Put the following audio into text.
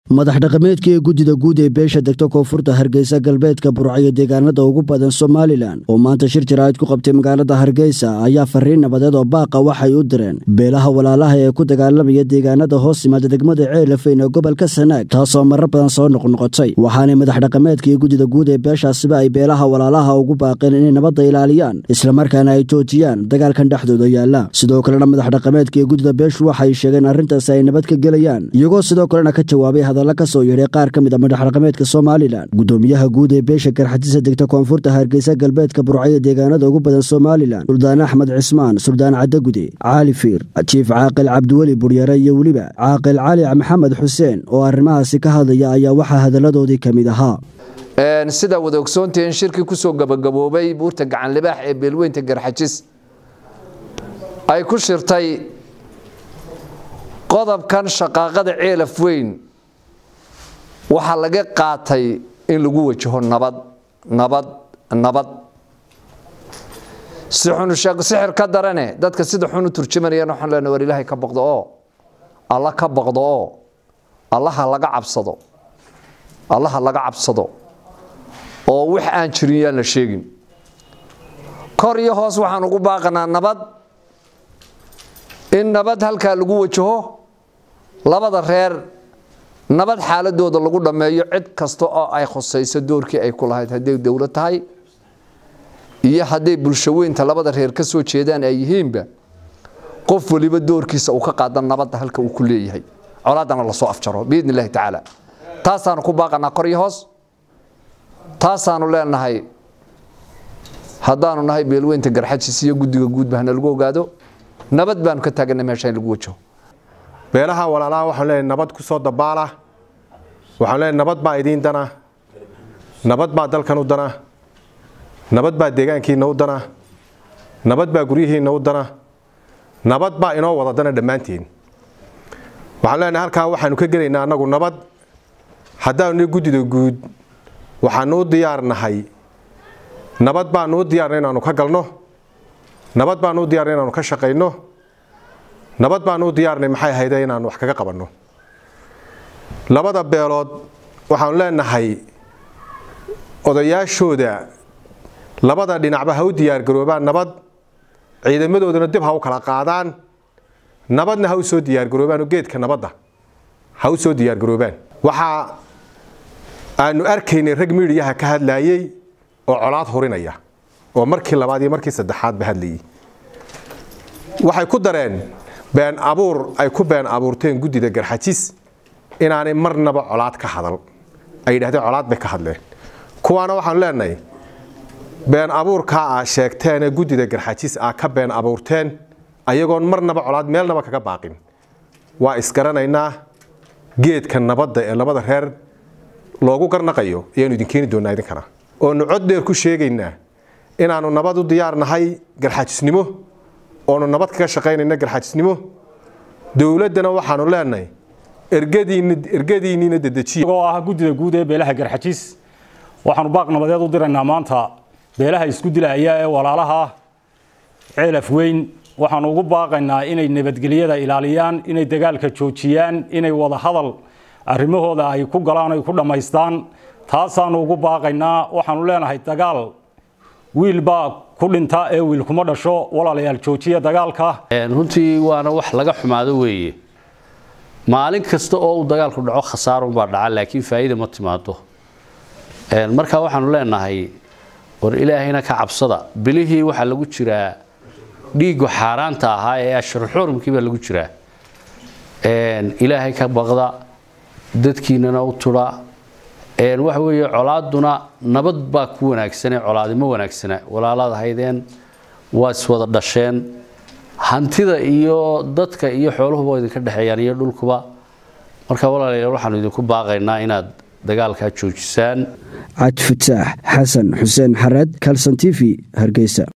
madax dhaqameedka ee guddida guud ee beesha degta koonfurta hargeysa galbeedka burcayo deegaanada ugu badan somalilan oo maanta shir jaraa'id ku qabtay magaalada hargeysa ayaa fariin nabadeed oo baaqa waxay u direen beelaha walaalaha ee ku dagaalamaya deegaanada hoos yimaada degmada ceelafeyn ee gobolka sanaag taasoo marar badan soo noqnoqotay waxaanay madax dhaqameedka iyo guddida guud ee beeshaasiba ay beelaha walaalaha ugu baaqeen inay nabadda ilaaliyaan islamarkaana ay joojiyaan dagaalkan dhexdooda yaalla sidoo kalena madax dhaqameedka iyo guddida beeshu waxay sheegeen arrintaasi ay nabad ka gelayaan iyagoo sidoo kalena ka jawaabay hadalla ka soo yeedhay qaar ka mid a madax dhaqameedka somalilan guddoomiyaha guud ee beesha garxajisa degta koonfurta hargeysa galbeedka burcayo deegaanada ugu badan somalilan suldaan axmed cismaan suldaan cadagude caali fiir jiif caaqil cabdiweli buryare iyo weliba caaqil cali maxamed xuseen oo arrimahaasi ka hadlaya ayaa waxaa hadalladoodii ka mid ahaa sidaa wada ogsoontihiin shirkii kusoo gabagaboobay buurta gacanlibaax ee beelweynta garxajis ay ku shirtay qodobkan shaqaaqada ceelaf weyn waxaa laga qaatay in lagu wajaho nabad nabad nabad si xunusheeg sixir ka darane dadka sida xun u turjumanayaan waxaan leenahay war ilaahay ka baqdo oo alla ka baqdo oo allaha laga cabsado allaha laga cabsado oo wax aan jirin yaan la sheegin kor iyo hoos waxaan ugu baaqanaa nabad in nabad halkaa lagu wajaho labada reer nabad xaaladooda lagu dhammeeyo cid kasta oo ay khusayso doorkii ay ku lahayd hadday dowlad tahay iyo hadday bulsho weynta labada reer ka soo jeedaan ay yihiinba qof waliba doorkiisa uu ka qaada nabadda halka uu ku leeyahay colaadana lasoo afjaro biidni illahi tacaala taasaanu ku baaqanaa kor iyo hoos taasaanu leenahay haddaanu nahay beelweynta garxajis iyo guddiga guudba hana lagu ogaado nabad baanu ka taagana meesha in lagu wajaho beelaha walaalaha waxaan leenahay nabad ku soo dabaala waxaan leenahay nabad baa idiin dana nabad baa dalkan u dana nabad baa deegaankiina u dana nabad baa guryihiina u dana nabad baa inoo wada dana dhammaantiin waxaan leenahay halkaa waxaanu ka gelaynaa annagu nabad haddaanu guddida guud waxaanu u diyaarnahay nabad baanu u diyaarnay inaanu ka galno nabad baanu u diyaarnay inaanu ka shaqayno nabad baanu u diyaarnay maxay ahayde inaanu wax kaga qabanno labada beelood waxaanu leenahay odayaashooda labada dhinacba ha u diyaargaroobaan nabad ciidamadoodana dib ha u kala qaadaan nabadna ha u soo diyaargaroobaan oo geedka nabadda ha u soo diyaargaroobaan waxaa aanu arkaynay rag miidhiyaha ka hadlaayey oo colaad hurinaya oo markii labaad iyo markii saddexaadba hadlayay waxay ku dareen been abuur ay ku been abuurteen guddida garxajis inaanay marnaba colaad ka hadal ay yidhahdeen colaad bay ka hadleen kuwaana waxaanu leenahay been abuurkaa aa sheegteenee guddida garxajis aa ka been abuurteen ayagoon marnaba colaad meelnaba kaga baaqin waa isgaranaynaa geedka nabadda ee labada reer loogu garnaqayo ayaanu idin keeni doonaa idinkana oonu cod dheer ku sheegaynaa inaanu nabad u diyaarnahay garxajisnimo oonu nabad kaga shaqaynayna garxajisnimo dowladdana waxaanu leenahay ergadiinniina dedejiya oo ah guddida guud ee beelaha garxajis waxaanu baaq nabadeed u diraynaa maanta beelaha isku dilaya ee walaalaha ceelaf weyn waxaanu ugu baaqaynaa inay nabadgelyada ilaaliyaan inay dagaalka joojiyaan inay wada hadal arrimahooda ay ku galaan ay ku dhammaystaan taasaanu ugu baaqaynaa waxaanu leenahay dagaal wiilbaa ku dhinta ee wiil kuma dhasho walaalayaal joojiya dagaalka runtii waana wax laga xumaado weeye maalin kasta oo uu dagaalku dhaco khasaarunbaa dhaca laakiin faa'iida ma timaado marka waxaanu leenahay war ilaahayna ka cabsada bilihii waxaa lagu jiraa dhiiggu xaaraanta ahaa ee ashruxurumkii baa lagu jiraa ilaahay ka baqda dadkiinana u tudha waxa weeye colaaduna nabad baa ku wanaagsane colaadimo wanaagsana walaalaad haydeen waa iswada dhasheen hantida iyo dadka iyo xooluhuba waa idinka dhexeeyaan iyo dhulkuba marka walaalayaal waxaanu idinku baaqaynaa inaad dagaalkaa joojisaan cabdifataax xasan xuseen xareed kalson t v hargeysa